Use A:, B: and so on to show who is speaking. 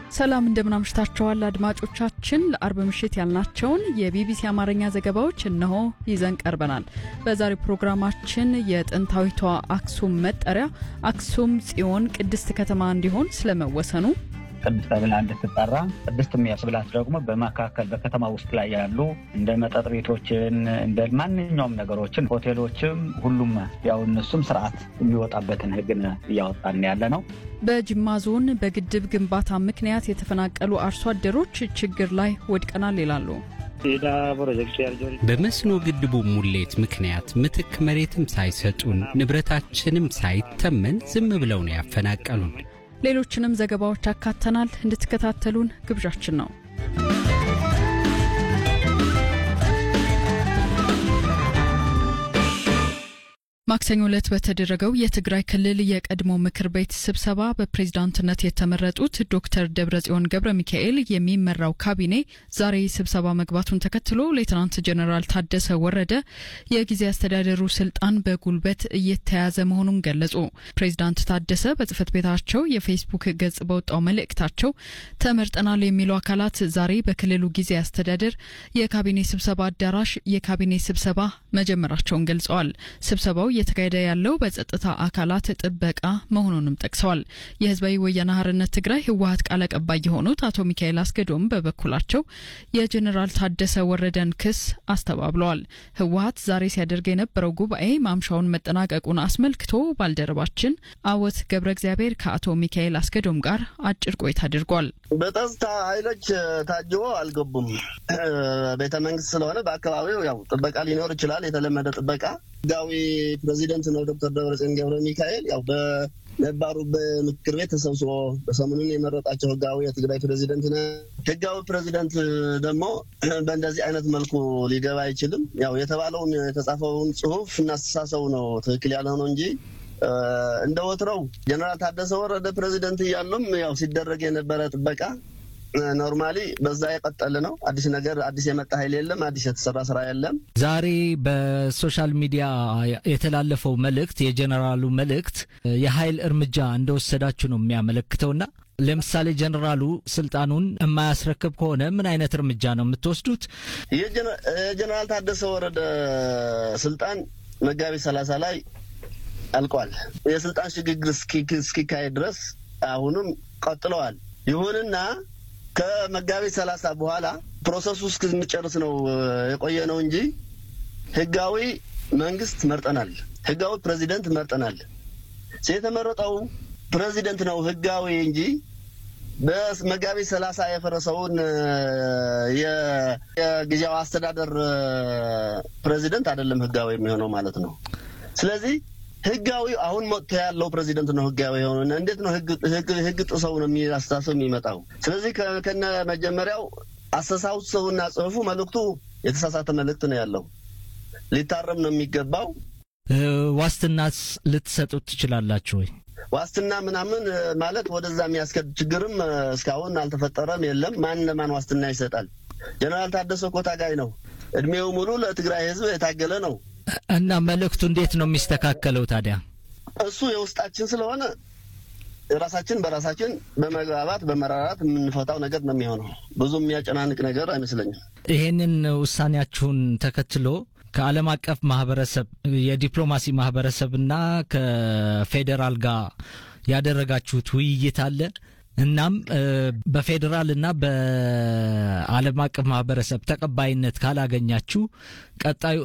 A: ሰላም እንደምናምሽታችኋል አድማጮቻችን። ለአርብ ምሽት ያልናቸውን የቢቢሲ አማርኛ ዘገባዎች እነሆ ይዘን ቀርበናል። በዛሬው ፕሮግራማችን የጥንታዊቷ አክሱም መጠሪያ አክሱም ጽዮን ቅድስት ከተማ እንዲሆን ስለመወሰኑ
B: ቅድስት ተብላ እንድትጠራ ቅድስት የሚያስብላት ደግሞ በመካከል በከተማ ውስጥ ላይ ያሉ እንደ መጠጥ ቤቶችን እንደ ማንኛውም ነገሮችን ሆቴሎችም፣ ሁሉም ያው እነሱም ስርዓት የሚወጣበትን ሕግን እያወጣን ያለ ነው።
A: በጅማ ዞን በግድብ ግንባታ ምክንያት የተፈናቀሉ አርሶ አደሮች ችግር ላይ ወድቀናል ይላሉ።
C: በመስኖ ግድቡ ሙሌት ምክንያት ምትክ መሬትም ሳይሰጡን ንብረታችንም ሳይተመን ዝም ብለው ነው ያፈናቀሉን።
A: ሌሎችንም ዘገባዎች አካተናል። እንድትከታተሉን ግብዣችን ነው። ማክሰኞ ዕለት በተደረገው የትግራይ ክልል የቀድሞ ምክር ቤት ስብሰባ በፕሬዝዳንትነት የተመረጡት ዶክተር ደብረጽዮን ገብረ ሚካኤል የሚመራው ካቢኔ ዛሬ ስብሰባ መግባቱን ተከትሎ ሌትናንት ጀኔራል ታደሰ ወረደ የጊዜ አስተዳደሩ ስልጣን በጉልበት እየተያዘ መሆኑን ገለጹ። ፕሬዝዳንት ታደሰ በጽህፈት ቤታቸው የፌስቡክ ገጽ በወጣው መልእክታቸው ተመርጠናል የሚሉ አካላት ዛሬ በክልሉ ጊዜ አስተዳደር የካቢኔ ስብሰባ አዳራሽ የካቢኔ ስብሰባ መጀመራቸውን ገልጸዋል። ስብሰባው እየተካሄደ ያለው በጸጥታ አካላት ጥበቃ መሆኑንም ጠቅሰዋል። የህዝባዊ ወያነ ሓርነት ትግራይ ህወሀት ቃል አቀባይ የሆኑት አቶ ሚካኤል አስገዶም በበኩላቸው የጀኔራል ታደሰ ወረደን ክስ አስተባብለዋል። ህወሀት ዛሬ ሲያደርግ የነበረው ጉባኤ ማምሻውን መጠናቀቁን አስመልክቶ ባልደረባችን አወት ገብረ እግዚአብሔር ከአቶ ሚካኤል አስገዶም ጋር አጭር ቆይታ አድርጓል።
D: በጸጥታ ኃይሎች ታጅቦ አልገቡም። ቤተ መንግስት ስለሆነ በአካባቢው ያው ጥበቃ ሊኖር ይችላል። የተለመደ ጥበቃ ህጋዊ ፕሬዚደንት ነው ዶክተር ደብረጽዮን ገብረ ሚካኤል ያው በነባሩ በምክር ቤት ተሰብስቦ በሰሞኑን የመረጣቸው ህጋዊ የትግራይ ፕሬዚደንት ነ ህጋዊ ፕሬዚደንት ደግሞ በእንደዚህ አይነት መልኩ ሊገባ አይችልም። ያው የተባለውን የተጻፈውን ጽሁፍ እናስተሳሰቡ ነው ትክክል ያልሆነው እንጂ እንደ ወትረው ጀነራል ታደሰ ወረደ ፕሬዚደንት እያሉም ያው ሲደረግ የነበረ ጥበቃ ኖርማሊ በዛ የቀጠለ ነው። አዲስ ነገር አዲስ የመጣ ኃይል የለም። አዲስ የተሰራ ስራ የለም።
E: ዛሬ በሶሻል ሚዲያ የተላለፈው መልእክት የጀኔራሉ መልእክት የኃይል እርምጃ እንደወሰዳችሁ ነው የሚያመለክተውና ለምሳሌ ጀኔራሉ ስልጣኑን የማያስረክብ ከሆነ ምን አይነት እርምጃ ነው የምትወስዱት?
D: የጀኔራል ታደሰ ወረደ ስልጣን መጋቢት ሰላሳ ላይ አልቋል። የስልጣን ሽግግር እስኪካሄድ ድረስ አሁንም ቀጥለዋል። ይሁንና ከመጋቢት ሰላሳ በኋላ ፕሮሰሱ እስክንጨርስ ነው የቆየ ነው እንጂ ህጋዊ መንግስት መርጠናል። ህጋዊ ፕሬዚደንት መርጠናል። የተመረጠው ፕሬዚደንት ነው ህጋዊ እንጂ በመጋቢት ሰላሳ የፈረሰውን የጊዜያዊ አስተዳደር ፕሬዚደንት አይደለም ህጋዊ የሚሆነው ማለት ነው። ስለዚህ ህጋዊ አሁን መጥቶ ያለው ፕሬዚደንት ነው ህጋዊ የሆነ። እንዴት ነው ህግ ጥሰው ነው አስተሳሰብ የሚመጣው? ስለዚህ ከነ መጀመሪያው አስተሳሰቡና ጽሁፉ መልእክቱ የተሳሳተ መልእክት ነው ያለው። ሊታረም ነው የሚገባው።
E: ዋስትናስ ልትሰጡት ትችላላችሁ ወይ?
D: ዋስትና ምናምን ማለት ወደዛ የሚያስከድ ችግርም እስካሁን አልተፈጠረም፣ የለም። ማን ለማን ዋስትና ይሰጣል? ጀነራል ታደሰ እኮ ታጋይ ነው። እድሜው ሙሉ ለትግራይ ህዝብ የታገለ ነው።
E: እና መልእክቱ እንዴት ነው የሚስተካከለው ታዲያ?
D: እሱ የውስጣችን ስለሆነ ራሳችን በራሳችን በመግባባት በመራራት የምንፈታው ነገር ነው የሚሆነው። ብዙ የሚያጨናንቅ ነገር አይመስለኝም።
E: ይሄንን ውሳኔያችሁን ተከትሎ ከዓለም አቀፍ ማህበረሰብ የዲፕሎማሲ ማህበረሰብና ከፌዴራል ጋር ያደረጋችሁት ውይይት አለ? እናም በፌዴራል እና በዓለም አቀፍ ማህበረሰብ ተቀባይነት ካላገኛችሁ ቀጣዩ